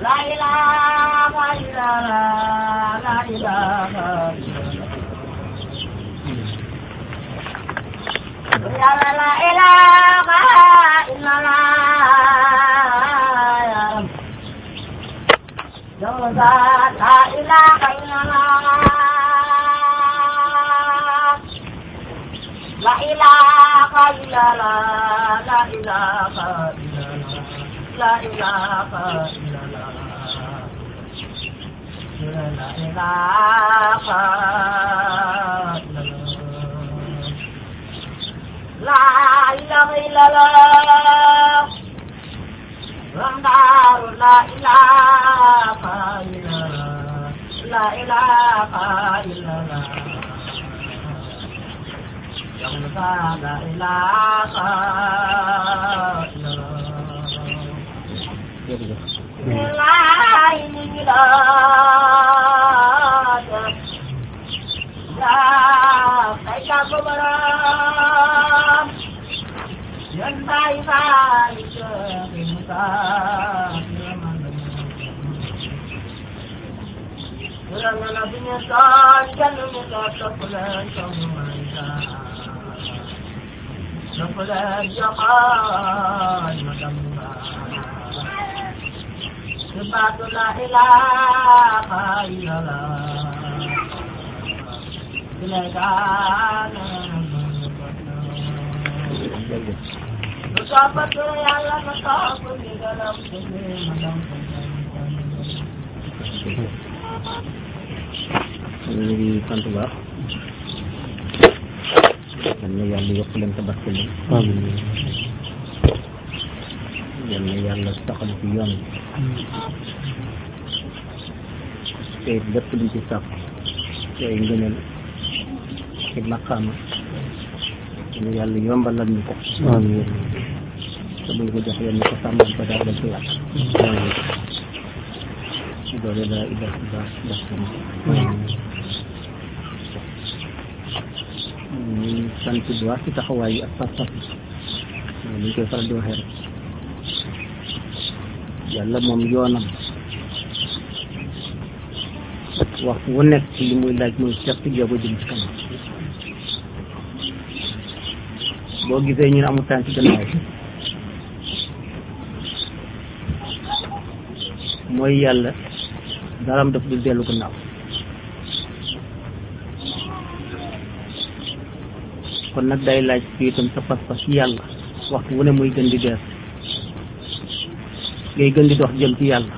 La ilaha illallah, la ilaha illallah. Yàlla la ilaha illallah. Yàlla la ilaha illallah. La ilaha illallah, la ilaha illallah, la ilaha illallah. La ilaha illallah. La ilaha illallah. Ramdaru la ilaha illallah. La ilaha illallah. Yang la ilaha illallah. jërëjëf La ilaha Ya kaita kubaram Yan tay tay kita Kurang nabinya kan jangan muka sepulan sama Sepulan jalan madam Sebab la ilaha illallah Silakan jërëjëf Betapa Allah betapa di dalam sini madam ñu ngi sant bu baax yal na yàlla yokk leen tabaski leen yal na yàlla saxal ci yoon te lépp luñ ci sàkk ci ay ngëneel ci maqaama ñu yàlla yombalal ñu ko te buñ ko jox yéen ñu ko sàmmal ko daal dañ ko yàq ci doole laa ilaha illallah ñu sant bu baax ci taxawaay yi ak pas-pas yi ni ñu koy faral di waxee rek yàlla moom yoonam waxtu wu nekk ci li muy laaj muy seet jéego jëm ci kanam boo gisee ñu ne amul tànk gannaaw mooy yàlla daram daf du dellu gannaaw kon nag day laaj fii itam sa pas-pas ci yàlla waxtu wu ne muy gën di deer ngay gën di dox jëm ci yàlla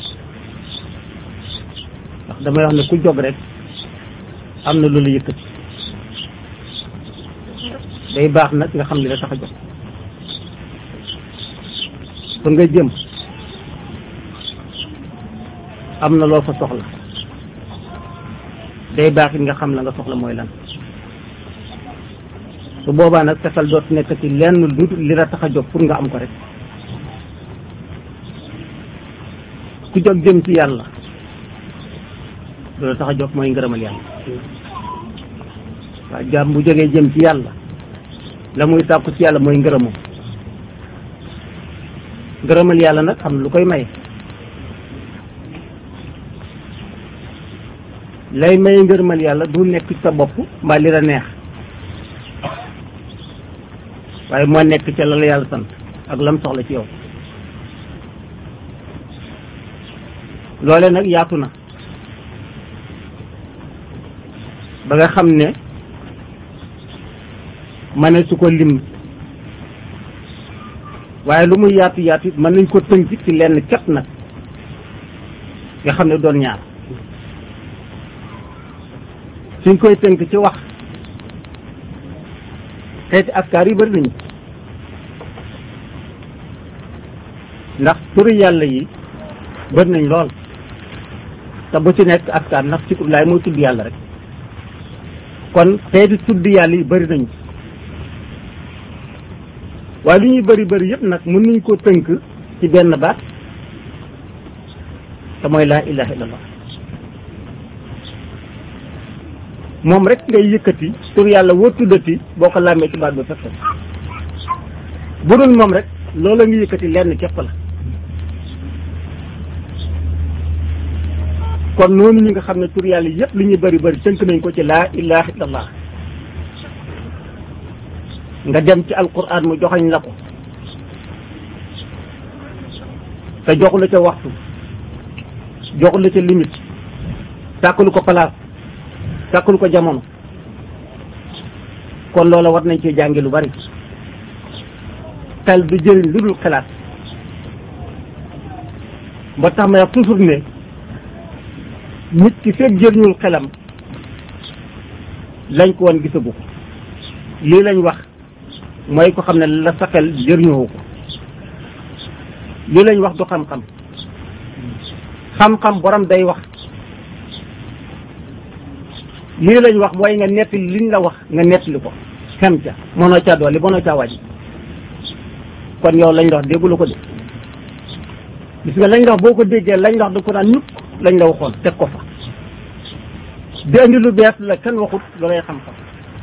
ndax damay wax ne ku jóg rek am na lu la yëkkati day baax nag nga xam li la tax a jóg fa nga jëm am na loo fa soxla day baax it nga xam la nga soxla mooy lan su boobaa nag fexeel doot nekk ci lenn lu dul li la tax a jóg pour nga am ko rek ku jóg jëm ci yàlla loolu tax a jóg mooy ngërëmal yàlla waaw jaam bu jógee jëm ci yàlla la muy sàkku ci yàlla mooy ngërëmam ngërëmal yàlla nag xam lu koy maye lay may ngërëmal yàlla du nekk ci sa bopp mbaa li la neex waaye moo nekk ca la la yàlla sant ak lam soxla ci yow loole nag yaatu na ba nga xam ne ma ne su ko lim waaye lu muy yaatu yaatu it mën nañ ko tënk ci lenn cat nag nga xam ne doon ñaar suñ koy tënk ci wax xeeti askar yi bëri nañu ndax turi yàlla yi bëri nañ lool te bu ci nekk askar ndax ci laay mooy tudd yàlla rek kon xeeti tudd yàlla yi bëri nañu waaye li ñuy bëri bëri yëpp nag mën nañ koo tënk ci benn baat te mooy laa ilaha illallah moom rek ngay yëkkati tur yàlla woo tuddati boo ko làmmee ci baat ba fekk bu dul moom rek loola nga yëkkati lenn képp la kon noonu ñi nga xam ne tur yàlla yëpp li ñuy bëri bëri tënk nañ ko ci laa ilaha illallah nga dem ci alquran mu joxañ la ko te joxu la ca waxtu joxu la ca limite sàkkalu ko place sàkkalu ko jamono kon loola war nañ cee jàngi lu bari xel du jëriñ lu dul xalaat ba tax ma wax toujours ne nit ki fekk jëriñul xelam lañ ko woon gisagu ko lii lañ wax mooy ko xam ne la sa xel jëriñoo ko lii lañ wax du xam-xam xam-xam borom day wax lii lañ wax mooy nga nettali liñ la wax nga nettali ko xem ca mënoo caa dolli mënoo caa wàññi kon yow lañ la wax déggulu ko de gis nga lañ la wax boo ko déggee lañ la wax da ko naan ñukk lañ la waxoon teg ko fa di andi lu bees la kenn waxut loolay xam-xam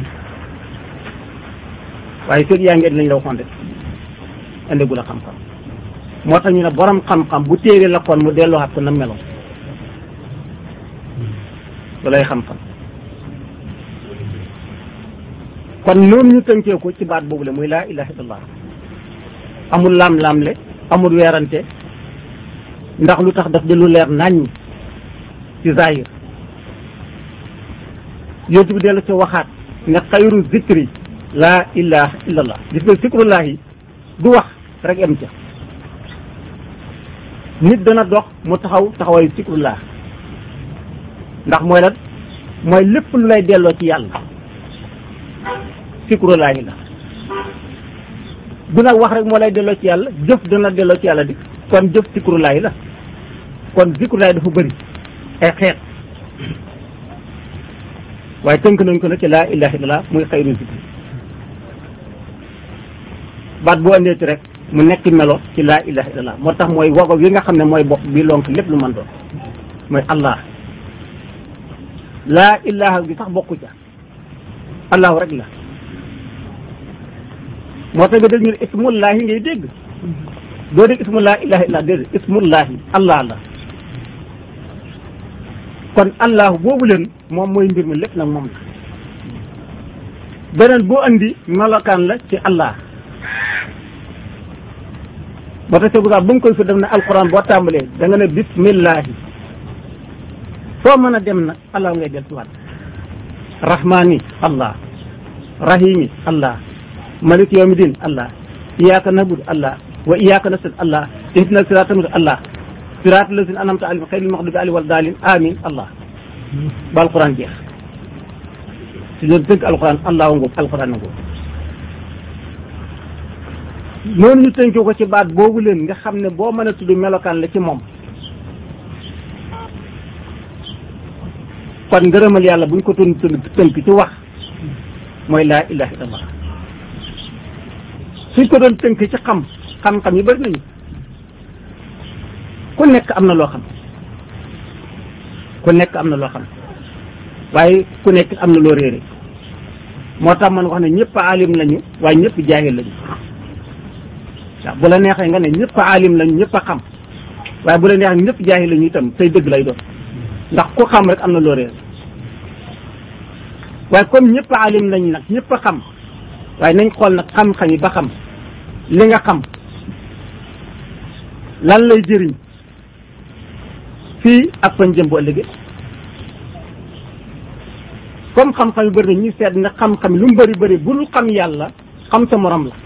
waaye fekk yaa ngi indi lañ la waxoon rek andigu la xam-xam moo tax ñu ne borom xam-xam bu téere la kon mu delloowaat ko na meloon loolay xam-xam kon noonu ñu tënkee ko ci baat boobu le muy laa ilaha illallah amul laam-laamle amul weerante ndax lu tax daf di lu leer naññ ci zahir yontu bi dellu ci waxaat ne xayru zikri laa ilaha illallah gis nga zikrullah yi du wax rek am ca nit dana dox mu taxaw taxawaayu zikrullah ndax mooy lan mooy lépp lu lay delloo ci yàlla zikrullah yi la du nag wax rek moo lay delloo ci yàlla jëf dana delloo ci yàlla di kon jëf zikrullah yi la kon zikrullah dafa bëri ay xeet waaye tënk nañ ko nag ci laa ilaha illallah muy xayru zikri baat bu andeeti rek mu nekk melo ci laa ilaha illallah moo tax mooy wago wi nga xam ne mooy bopp bi lonk lépp lu mën doon mooy allah laa ilaha gi sax bokku ca allahu rek la moo tax nga dégg ñu ne ismullahi ngay dégg doo dégg ismu laa ilaha illallah déedéet ismullahi allah la kon allahu boobu leen moom mooy mbir mi lépp nag moom la beneen boo andi melokaan la ci allah moo tax tegu sax ba nga koy fi def ne alquran boo tàmbalee da nga ne bismillahi foo mën a dem nag allah ngay del siwaat rahmani allah rahimi allah malik yawmi din allah iyaka nabud allah wa iyaka nastan allah ihdina sirata mustaqim allah sirata lazina anamta alayhim xayril maxdubi alayhim wala daalin amin allah ba alquran jeex si doon tëgg alquran allah ngoog alquran ngoog noonu ñu tënkee ko ci baat boobu leen nga xam ne boo mën a tudd melokaan la ci moom kon ngërëmal yàlla buñ ko tun tënk ci wax mooy laa ilaha illallah suñ ko doon tënk ci xam xam-xam yi bëri nañu ku nekk am na loo xam ku nekk am na loo xam waaye ku nekk am na loo réere moo tax man wax ne ñëpp alim lañu waaye ñëpp jaahil lañu waaw bu la neexee nga ne ñëpp alim lañu ñëpp a xam waaye bu la neexee ñëpp jaahil lañu itam tey dëgg lay doon ndax ku xam rek am na loo réer waaye comme ñëpp alim lañ nag ñëpp a xam waaye nañ xool nag xam-xam yi ba xam li nga xam lan lay jëriñ fii ak fañ jëm bu ëllëgee comme xam-xam yu bëri na ñuy seet ne xam-xam lu mu bëri bëri bu dul xam yàlla xam sa morom la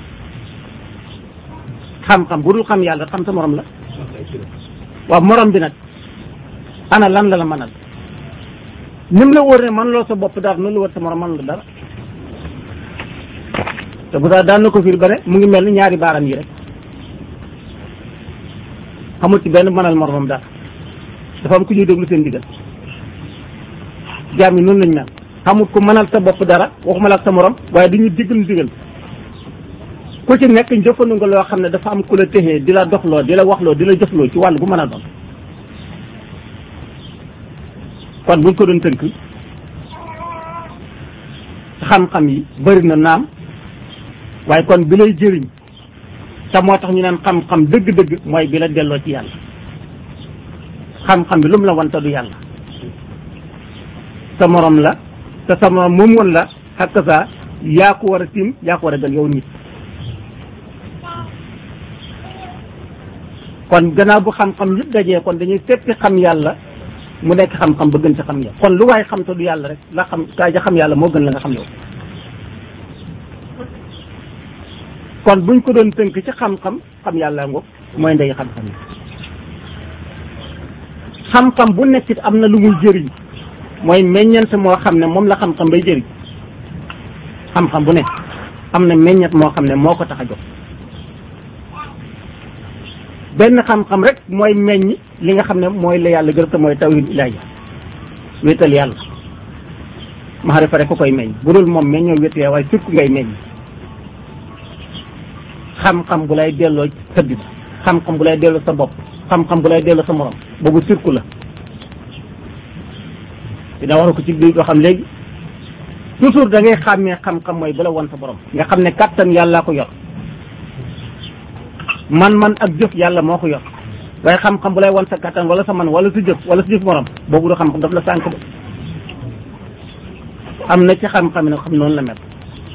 xam-xam bu dul xam yàlla xam sa morom la waaw morom bi nag ana lan la la mënal nim la wóor ne man loo sa bopp dara noonu la wóor sa morom man la dara te bu daa daan na ko fiir ba ne mu ngi mel ni ñaari baaram yi rek xamul ci benn mënal moromam dara dafa am ku ñuy déglu seen digal jaam yi noonu lañ mel xamul ku mënal sa bopp dara waxuma la ak sa morom waaye du ñu diggal digal ku ci nekk jëfandu nga loo xam ne dafa am ku la téxee di la doxloo di la waxloo di la jëfloo ci wàll gu mën a doon kon buñ ko doon tënk xam-xam yi bëri na naam waaye kon bi lay jëriñ te moo tax ñu naan xam-xam dëgg-dëgg mooy bi la delloo ci yàlla xam-xam bi lu mu la wante du yàlla sa morom la te sa morom moom woon la xakk sa yaa ko war a tiim yaa ko war a gën yow nit kon gannaaw bu xam-xam yëpp dajee kon dañuy seppi xam yàlla mu nekk xam-xam ba gën sa xam yàlla kon lu waay xam te du yàlla rek la xam kaa ja xam yàlla moo gën la nga xam yow kon buñ ko doon tënk ci xam-xam xam yàlla ngoog mooy ndey xam-xam yi xam-xam bu nekkit am na lu muy jëriñ mooy meññeent moo xam ne moom la xam-xam bay jëriñ xam-xam bu nekk am na meññeent moo xam ne moo ko tax a jóg benn xam-xam rek mooy meññ li nga xam ne mooy la yàlla gërëm te mooy tawhid ilaahi wéetal yàlla maxarifa rek ko koy meññ bu dul moom meññoo wéetal yàlla waaye surtout ngay meññ xam-xam bu lay delloo sa bi xam-xam bu lay delloo sa bopp xam-xam bu lay delloo sa morom boobu surku la dina wax ko ci biir yoo xam léegi toujours da ngay xàmmee xam-xam mooy bu la won sa borom nga xam ne kattan yàllaa ko yor man-man ak jëf yàlla moo ko yor waaye xam-xam bu lay won sa kattan wala sa man wala sa jëf wala sa jëf morom boobu du xam-xam daf la sànk ba am na ci xam-xam ne xam noonu la mel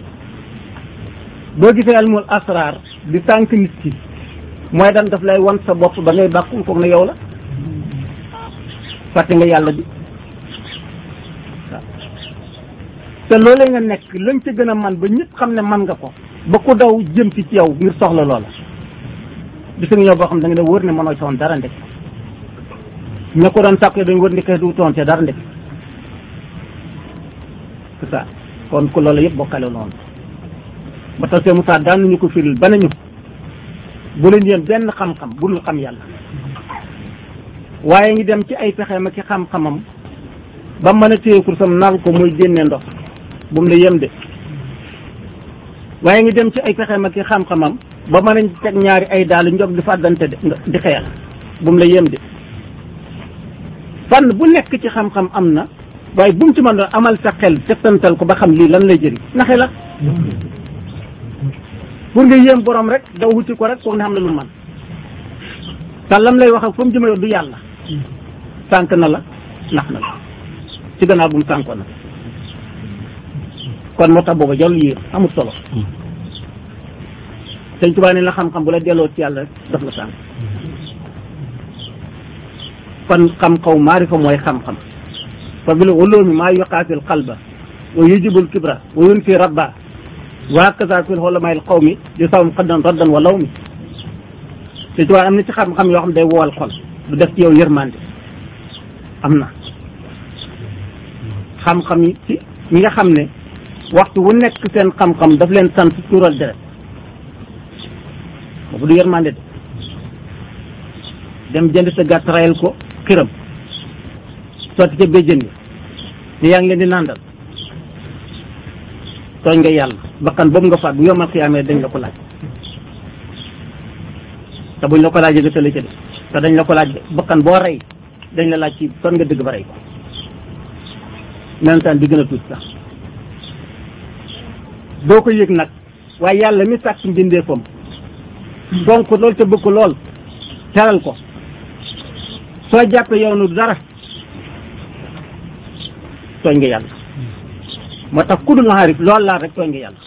boo gisee almul asrar di sànk nit ki mooy dan daf lay won sa bopp ba ngay bàkkul koog ne yow la fàtte nga yàlla bi waaw te loolee nga nekk lañ ca gën a man ba ñëpp xam ne man nga ko ba ku daw jëm ci ci yow ngir soxla loola bisa nga ñëw boo xam da nga ne wër ne mënoo toon dara ndek ña ko doon sàkk dañ wër ne kay du toon te dara ndek c'est ça kon ku loolu yëpp bokkale noonu ba tax see Moussa daan nañu ko firil ba nañu bu leen yéen benn xam-xam bu dul xam yàlla waaye ngi dem ci ay pexeem ak ci xam-xamam ba mën a téye kursam nal ko muy génne ndox bu mu la yem de waaye ngi dem ci ay pexeem ak ci xam-xamam ba mën a teg ñaari ay daal njog di fàddante de di xeex bu mu la yem de fànn bu nekk ci xam-xam am na waaye bu mu ci mën doon amal sa xel settantal ko ba xam lii lan lay jëriñ naxe la pour nga yéem borom rek daw wuti ko rek foog ne xam na lu man te lam lay wax ak fa mu jëme du yàlla sànq na la nax na la ci gannaaw bu mu sànkoon na kon moo tax booba jarul yéem amul solo sëñ Tuubaa ne la xam-xam bu la delloo ci yàlla rek daf la sànq kon xam-xaw maarifa mooy xam-xam fa bil ulumi maa yuqaatil qalba wa yujibul kibra wa yunfi rabba wa hakaza fil ulama al qawmi di sawm xaddan raddan wa lawmi te ci am na ci xam-xam yoo xam day woowal xol du def ci yow yërmande am na xam-xam yi ci ñi nga xam ne waxtu wu nekk seen xam-xam daf leen sant tuural deret boobu du yërmande de dem jënd sa gàtt rayal ko xiram sotti ca béjjën yi te yaa ngi leen di nàndal tooñ nga yàlla bakkan boobu nga faat bu yomal xiyaamee dañ la ko laaj te buñ la ko laajee nga tële ca de te dañ la ko laaj bakkan boo rey dañ la laaj ci son nga dëgg ba rey ko même temps di gën a tuuti sax doo ko yëg nag waaye yàlla mi sàkk mbindeefam fonk lool te bëgg ko lool teral ko soo jàppee yow nu dara tooñ nga yàlla moo tax ku dul xaarif lool laa rek tooñ nga yàlla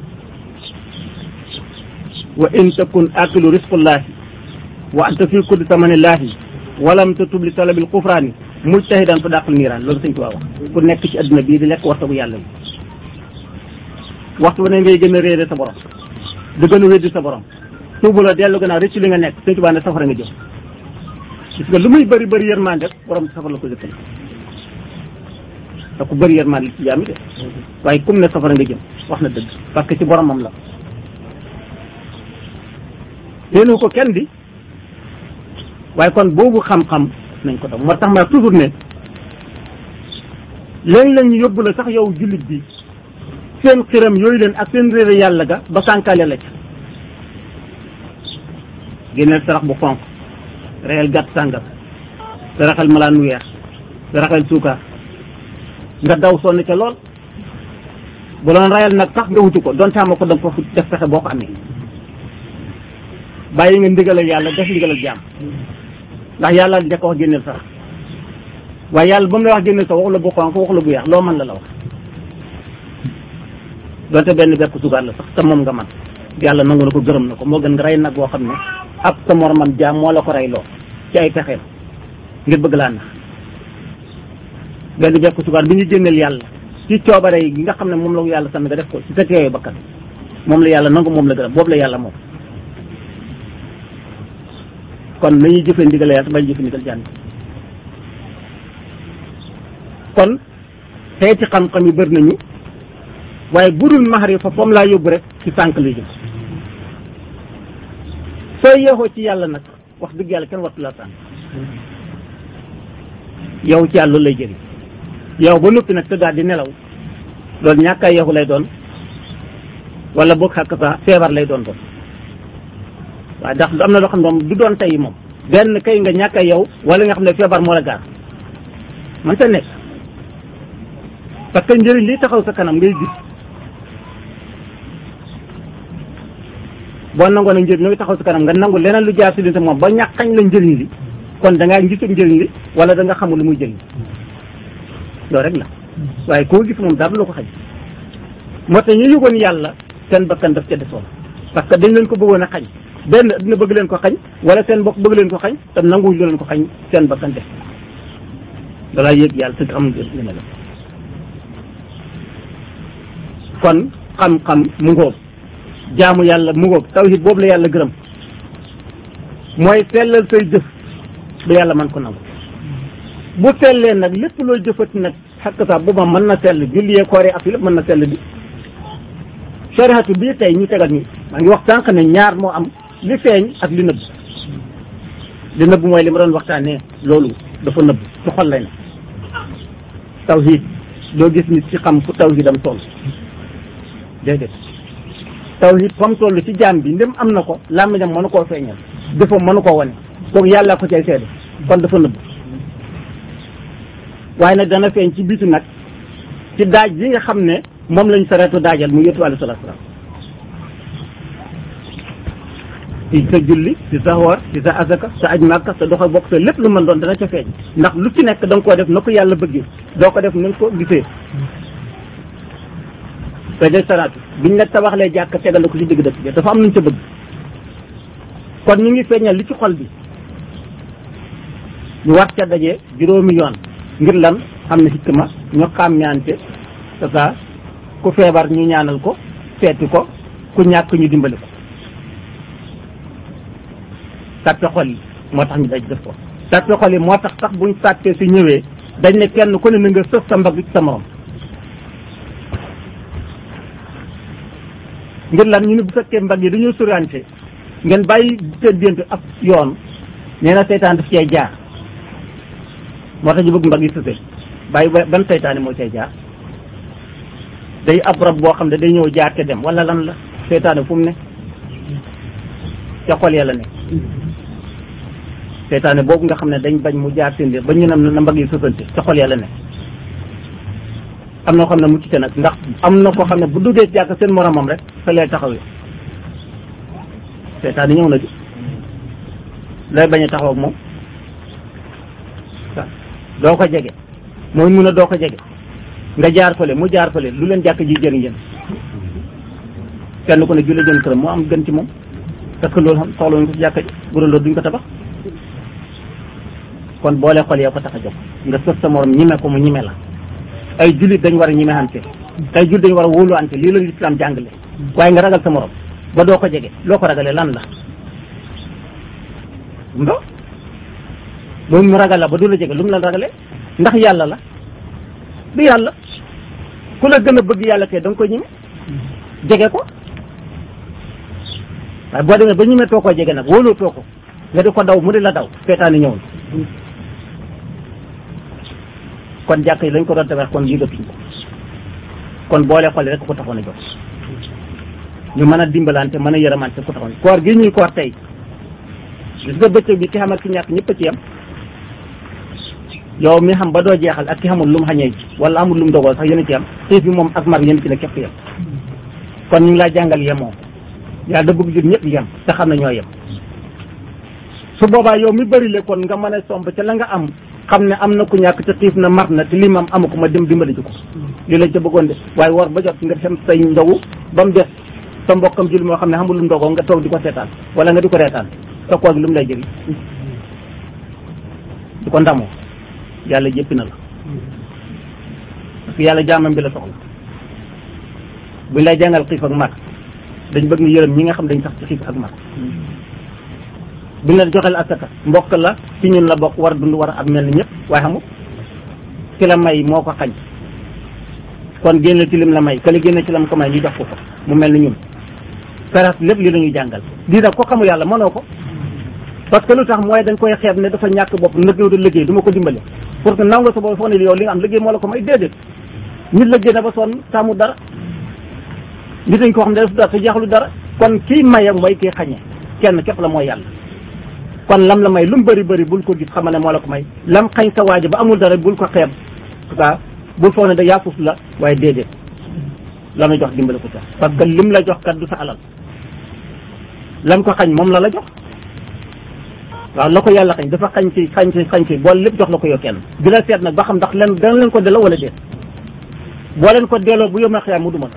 wa in takun akilu risqullahi wa anta fi kulli samanillahi walam tatub li talabil kufraani mujtahidan fa dàqal niiraan loolu sëñ Tuubaa wax ku nekk ci adduna bii di lekk wartagu yàlla bi waxtu bu ne ngay gën a réere sa borom di gën a weddi sa borom tuubu la dellu gannaaw rëcc li nga nekk sëñ Tuubaa ne safara nga jëm gis nga lu muy bëri bëri yërmande rek borom safara la ko jëkkal te ku bëri yërmande li ci jaami de waaye comme ne safara nga jëm wax na dëgg parce que ci boromam la teenu ko kenn di waaye kon boobu xam-xam nañ ko def moo tax ma toujours ne léegi la ñu yóbbu la sax yow jullit bi seen xiram yooyu leen ak seen réere yàlla ga ba sànkaale la ca génneel sarax bu xonq reyal gàtt sàngam saraxal malaan mu weex saraxal suukar nga daw sonn ca lool bu doon reyal nag sax nga wutu ko doon taama ko danga ko def fexe boo ko amee bàyyi nga ndigalal yàlla def ndigalal jaam ndax yàlla njëkk wax génneel sarax waaye yàlla ba mu la wax génne sa waxu la bu xonq waxu la bu weex loo mën la la wax donte benn bekk sugaar la sax te moom nga man yàlla nangu na ko gërëm na ko moo gën nga rey nag boo xam ne ab sa moromam jaam moo la ko rey loo ci ay pexeem ngir bëgg laa nax benn bekk sugaar bi ñu génneel yàlla ci coobare yi nga xam ne moom la ko yàlla sant nga def ko ci sa teewee bakkan moom la yàlla nangu moom la gërëm boobu la yàlla moom kon nañuy jëfee ndigal yàlla bañ jëfe ndigal jàng kon xeeti xam-xam yi bëri nañu waaye budul maxarifa foom laa yóbbu rek ci sànq lay jëm soo yeexoo ci yàlla nag wax dëgg yàlla kenn wattu la sànq yow ci yàlla loolu lay jëriñ yow ba noppi nag tëddaat di nelaw loolu ñàkk a yeexu lay doon wala boog xàkk sa feebar lay doon doon waaye ndax am na loo xam ne moom du doon tey moom benn kay nga ñàkk a yow wala nga xam ne feebar moo la gaar man ta nekk parce que njëriñ li taxaw sa kanam ngay gis boo nangoo nag njëriñ li taxaw sa kanam nga nangu leneen lu jaar si li moom ba ñàkkañ la njëriñ li kon da ngaa gisul njëriñ li wala da nga xamul lu muy jëriñ loolu rek la waaye koo gis moom dara lu ko xaj moo tax ñu yëgoon yàlla seen bakkan daf ca desoon parce que dañ leen ko bëggoon a xañ benn dina bëgg leen ko xañ wala seen bokk bëgg leen ko xañ te nanguwuñ leen ko xañ seen bakkan def dalaa yëg yàlla te am li ne la kon xam-xam mu ngóob jaamu yàlla mu ngóob tawhid boobu la yàlla gërëm mooy sellal say jëf ba yàlla man ko nangu bu sellee nag lépp loo jëfati nag xakk sax booba mën na sell julli koor yi ak lépp mën na sell bi shariatu bii tey ñu tegal ñi maa ngi wax sànq ne ñaar moo am li feeñ ak li nëbb li nëbb mooy li ma doon waxtaanee loolu dafa nëbb ci xol lay na tawhid doo gis nit ci xam fu tawhidam toll déedéet tawhid fa mu toll ci jaam bi ndem am na ko làmmiñam mënu koo feeñal jëfam mënu koo wane kooku yàlla ko cay seede kon dafa nëbb waaye nag dana feeñ ci bitu nag ci daaj bi nga xam ne moom lañ sareetu daajal mu yëtu alayhi salaatu salaam ci sa julli ci sa woor ci sa azaka sa aj màkka sa doxa bokk sa lépp lu mën doon dana ca feeñ ndax lu ci nekk da nga koo def na ko yàlla bëggee doo ko def na nga ko gisee te de salaatu biñ la tabaxlee jàkk tegal ko ci digg dëkk bi dafa am nuñ ca bëgg kon ñu ngi feeñal li ci xol bi ñu war ca daje juróomi yoon ngir lan xam ne hikma ñu xàmmeante c'est ça ku feebar ñu ñaanal ko seeti ko ku ñàkk ñu dimbali ko sàppe xol yi moo tax ñu daj def ko sàppe xol yi moo tax sax buñ sàppee si ñëwee dañ ne kenn ku ne na nga sëf sa mbagg ci sa morom ngir lan ñu ne bu fekkee mbagg yi dañoo surante ngeen bàyyi seen diggante ak yoon nee na seytaan daf cee jaar moo tax ñu bëgg mbagg yi sëse bàyyi ban seytaane moo cay jaar day ab rab boo xam ne day ñëw jaar te dem wala lan la seytaane fu mu ne ca xol yàlla ne seytaane boobu nga xam ne dañ bañ mu jaar seen biir ba ñu ne na mbagg yi sësante ca xol yàlla ne am na ko xam ne mucc te nag ndax am na koo xam ne bu duggee jàkk seen moromam rek fa lay taxawee seytaane ñëw na di lay bañ a taxaw ak moom doo ko jege mooy mun a doo ko jege nga jaar fële mu jaar fële lu leen jàkk ji jëriñ yéen kenn ku ne julli jën këram moo am gën ci moom parce que loolu xam soxla wuñ ko ci jàkka ji bu doon loolu duñ ko tabax kon boole xol yee ko tax a jóg nga sëf sa morom ñime ko mu ñime la ay jullit dañ war a ñime ante ay jullit dañ war a wóolu ante lii la lislaam jàngale waaye nga ragal sa morom ba doo ko jege loo ko ragalee lan la ndo loolu mu ragal la ba du la jege lu mu la ragalee ndax yàlla la du yàlla ku la gën a bëgg yàlla kay da nga koy ñime jege ko waaye boo demee ba ñime too koo jege nag wóoloo too ko nga di ko daw mu di la daw seetaani ñëwul kon jàkk yi lañ ko doon tabax kon yëgatuñ ko kon boole xol rek ko taxoon a jóg ñu mën a dimbalante mën a yërëmante ko taxoon koor gi ñuy koor tey gis nga bëccëg bi ki xam ak ki ñàkk ñëpp a ci yem yow mi xam ba doo jeexal ak ki xamul lu mu xañee wala amul lu mu dogoo sax yéen a ci yem xiif bi moom ak mar yéen ci ne képp yem kon ñu ngi laa jàngal yemoo yàlla da bëgg jur ñëpp yem te xam na ñoo yem su boobaa yow mi bëri le kon nga mën a somb ca la nga am xam ne am na ku ñàkk te xiif na mar na te lii mam amu ko ma dem dimbali ji ko lii lañ ca bëggoon de waaye war ba jot nga dem say ndogu ba mu des sa mbokkam jul moo xam ne xamul lu mu ndogoo nga toog di ko seetaan wala nga di ko reetaan sa koor gi lu mu lay jëriñ di ko ndamoo yàlla jéppi na la parce que yàlla jaamam bi la soxla buñ lay jàngal xiif ak mar dañ bëgg nga yërëm ñi nga xam dañ sax ci xiif ak mar buñ la joxel asaka mbokk la ci ñun la bokk war a dund war a am mel ni ñëpp waaye xamul ki la may moo ko xañ kon génne ci lim la may kële génne ci lam ko may ñu jox ko ko mu mel ni ñun feras lépp li la ñuy jàngal lii nag ko xamu yàlla mënoo ko parce que lu tax mooy dañ koy xeeb ne dafa ñàkk bopp nag yow da liggéey du ma ko dimbale pour que nangu sa bopp foog ne yow li nga am liggéey moo la ko may déedéet nit liggéey na ba sonn taamu dara nit dañ koo xam ne def dara te jeexlu dara kon kii maye mooy kii xañe kenn képp la mooy yàlla kon lam la may lu mu bëri bëri bul ko gis xama ne moo la ko may lam xañ sa waaji ba amul dara bul ko xeeb en tout cas bul foog ne da yaa fuf la waaye déedéet la may jox dimbale ko ca parce que lim la jox kat du sa alal lam ko xañ moom la la jox waaw la ko yàlla xañ dafa xañ ci xañ ci xañ ci boole lépp jox la ko yow kenn di la seet nag ba xam ndax len dana leen ko delloo wala déet boo leen ko delloo bu yoma xeyaa mu duma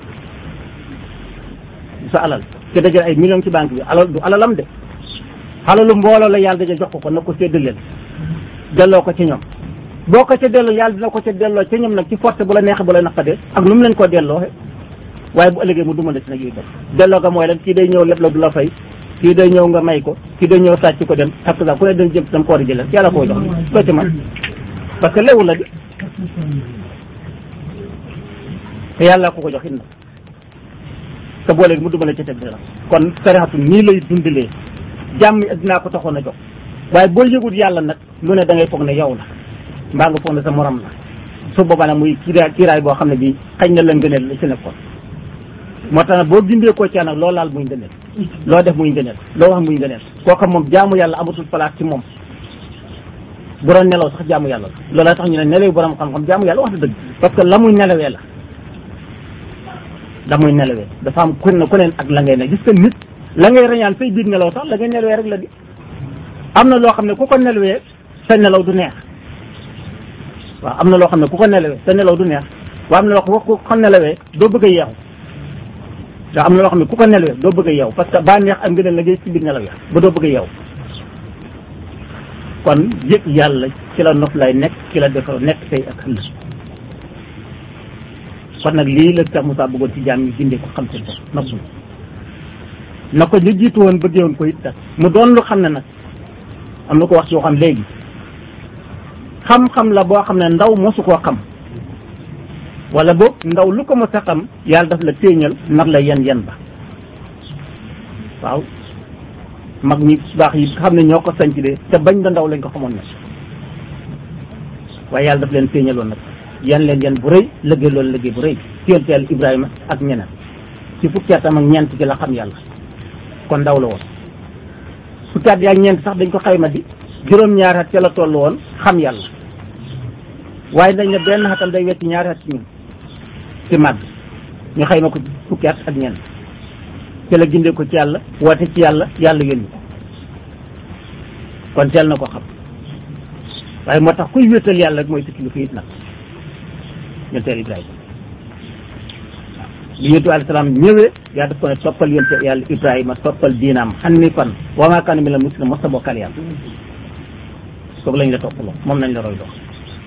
du sa alal te dajal ay millions ci banque bi alal du alalam de alalu mbooloo la yàlla dajal jox ko ko na ko séddaleel delloo ko ci ñoom boo ko ca delloo yàlla dina ko ca delloo ca ñoom nag ci force bu la neexee bu la naqadee ak nu mu leen koo delloo waaye bu ëllëgee mu duma la ci nag yooyu def delloo ga mooy lan kii day ñëw lépp la du la fay kii day ñëw nga may ko kii day ñëw sàcc ko dem parce que ku ne dañ jëm dam ko war a jëlal yàlla koo jox soo ci man parce que léewul la di te yàlla ko ko jox it na te boo léegi mu duma la ca teg dara kon sarixatu nii lay dundalee jàmm dinaa ko taxoon a jox waaye boo yëgut yàlla nag lu ne da ngay foog ne yow la mbaa nga foog ne sa morom la su boobaa nag muy kiiraay kiiraay boo xam ne bii xañ na la ngëneel la ci nekkoon moo tax nag boo gindee koo caa nag loo laal muy ngëneel loo def muy ngëneel loo wax muy ngëneel kooka moom jaamu yàlla amatul place ci moom bu doon nelaw sax jaamu yàlla la loolaa tax ñu ne nelaw borom xam-xam jaamu yàlla wax na dëgg parce que la muy nelawee la la muy nelawee dafa am ku ne ku neen ak la ngay ne gis nga nit la ngay reñaan say biir nelaw sax la ngay nelawee rek la di am na loo xam ne ku ko nelawee sa nelaw du neex waaw am na loo xam ne ku ko nelawee sa nelaw du neex waaw am na loo xam ne ku ko nelawee doo bëgg a yeexu waaw am na loo xam ne ku ko nelawee doo bëgg a yeewu parce que baa neex am nga ne la ngay ci biir nelaw ya ba doo bëgg a yeewu kon yëg yàlla ci la nof lay nekk ci la defar nekk tey ak ëllëg kon nag lii la Cheikh Moussa bëggoon ci jaam yi bindee ko xam seen bopp noppul na ko ñu jiitu woon bëggee woon ko it nag mu doon lu xam ne nag am na ko wax ci yoo xam léegi xam-xam la boo xam ne ndaw mosu koo xam wala boog ndaw lu ko mos a xam yàlla daf la téeñal nag la yen yen ba waaw mag ñi baax yi xam ne ñoo ko sanc de te bañ da ndaw lañ ko xamoon na waaye yàlla daf leen téeñaloon nag yan leen yan bu rëy liggéey loolu liggéey bu rëy ci yonent yàlla Ibrahima ak ñeneen ci fukki atam ak ñeent ci la xam yàlla kon ndaw la woon fukki at ak ñeent sax dañ ko xayma di juróom-ñaari at ca la toll woon xam yàlla waaye dañ ne benn xatam day wecc ñaari at ci ñun ci màgg ñu xayma ko fukki at ak ñeent ci la gindee ko ci yàlla woote ci yàlla yàlla yónni ko kon teel na ko xam waaye moo tax kuy wéetal yàlla rek mooy sa kilifa it nag ñun teel Ibrahima waaw bi yonent bi alayhi salaam ñëwee yaa daf ko ne toppal yonent yàlla Ibrahima toppal diinaam hanifan wa maa kaana minal mushrikiin mos a bokkal yàlla kooku lañ la toppaloo moom nañ la roy dox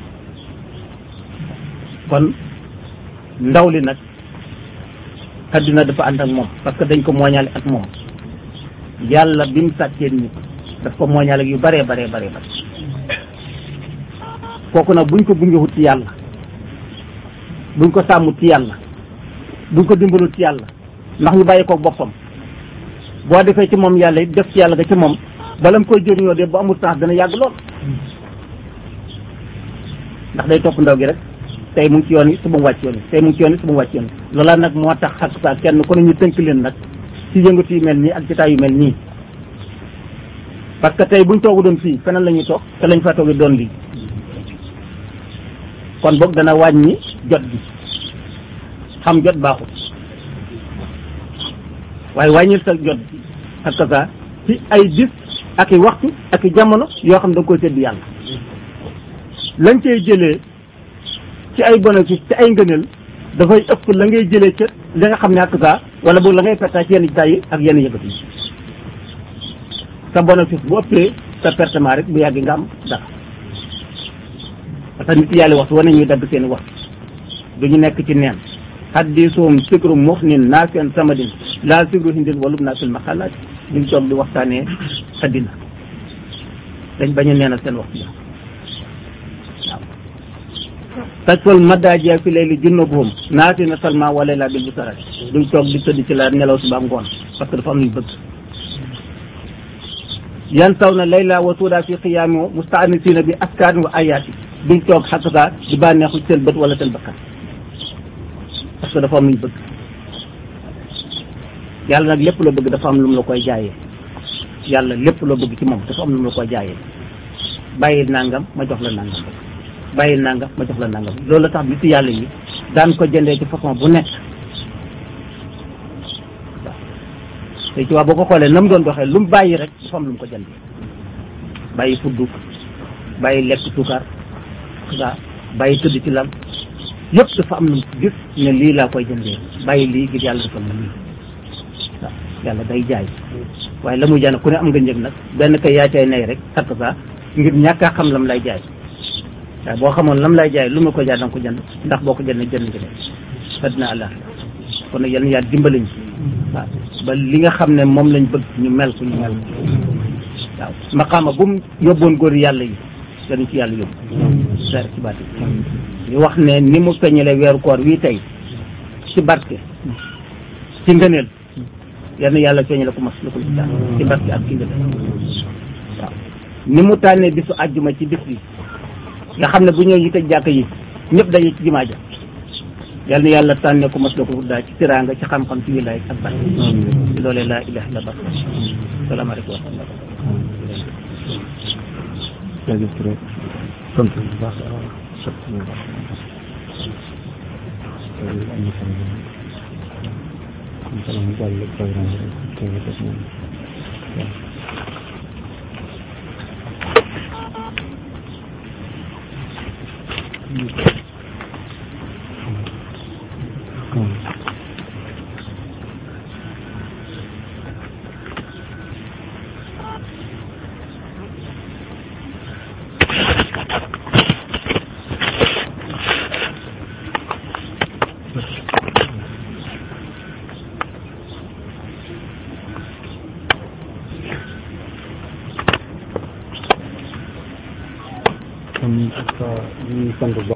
kon ndaw li nag adduna dafa ànd ak moom parce que dañ ko mooñaale ak moom yàlla bi mu sàkkee nit daf ko mooñaale ak yu baree baree baree bare kooku nag buñ ko bungewut ci yàlla buñ ko sàmmut ci yàlla buñ ko dimbalut ci yàlla ndax ñu bàyyi ko boppam boo defee ci moom yàlla it def ci yàlla ga ci moom bala mu koy jëriñoo de bu amul temps dana yàgg lool ndax day topp ndaw gi rek tey mu ngi ci yoon yi suba mu wàcc yoon yi tey mu ngi ci yoon yi suba mu wàcc yoon yi loola nag moo tax xak saa kenn ku ne ñu tënk leen nag ci yëngatu yu mel nii ak jotaay yu mel nii parce que tey buñ toogu doon fii feneen la ñuy toog te lañ fa toogi doon lii kon boog dana wàññi jot bi xam jot baaxul waaye wàññil sa jot bi ak saa ci ay bis ak i waxtu ak i jamono yoo xam da nga koy sédd yàlla lañ cay jëlee ci ay bénéfice ci ay ngëneel dafay ëpp la ngay jëlee ca li nga xam ne ak saa wala boog la ngay perta ci yenn jitaay yi ak yenn yëkkati yi sa bénéfice bu ëppee sa pertement rek bu yàgg nga am dara parce que nit yàlla waxtu wane ñuy dagg seen waxtu du ñu nekk ci neen haddisuhum sikru muxnin naafin samadin laa sikru hindin walum naa fil maxalaat duñ toog di waxtaanee addina dañ bañ a neenal seen waxtu la waaw tajfal madaajiya fi layli junnubuhum naafina salma wala laa bil busarat duñ toog di tëdd ci la nelaw suba ngoon parce que dafa am luñ bëgg yan taw na layla wa suuda fi qiyaami mustaanisina bi askaani wa ayaati duñ toog xakkata di bànneexu seen bët wala seen bakkan parce que dafa am luñ bëgg yàlla nag lépp loo bëgg dafa am lu mu la koy jaayee yàlla lépp loo bëgg ci moom dafa am lu mu la koy jaayee bàyyil nangam ma jox la nangam bàyyil nangam ma jox la nangam loolu la tax bi ci yàlla yi daan ko jëndee ci façon bu nekk waaw te ci waa boo ko xoolee na mu doon doxee lu mu bàyyi rek dafa am lu mu ko jëndee bàyyi fuddu bàyyi lekk suukar waaw bàyyi tëdd ci lal yëpp dafa am lu mu gis ne lii laa koy jëndee bàyyi lii ngir yàlla defal ma lii waaw yàlla day jaay waaye la muy jaay nag ku ne am nga njëg nag benn kay yaa cay nay rek takk saa ngir ñàkk a xam lam lay jaay waaye boo xamoon lam lay jaay lu mu ko jaay da nga ko jënd ndax boo ko jëndee jënd nga leen addina àllah kon nag yal na yàlla dimbali ñu waaw ba li nga xam ne moom lañ bëgg ñu mel ko ñu mel ko waaw maqaama bu mu yóbboon góor yàlla yi dañu ci yàlla yóbbu seer ci baati ñu wax ne ni mu feeñalee weeru koor wii tey ci barke ci ngëneel yal na yàlla feeñale ko mas la ko ci daal ci barke ak ci ngëneel waaw ni mu tànnee bisu àjjuma ci bis bi nga xam ne bu ñëw ñu tëj jàkk yi ñëpp daje ci jumaa ja yal na yàlla tànnee ko mas la ko daal ci tiraanga ci xam-xam ci wilaay ak barke ci loolee laa ilaha illa allah salaamaaleykum wa rahmatullah jërëjëf Touré sant bu baax sant bu baax am na solo am solo mu jàll programme rek te def moom kon ñu sant bu baax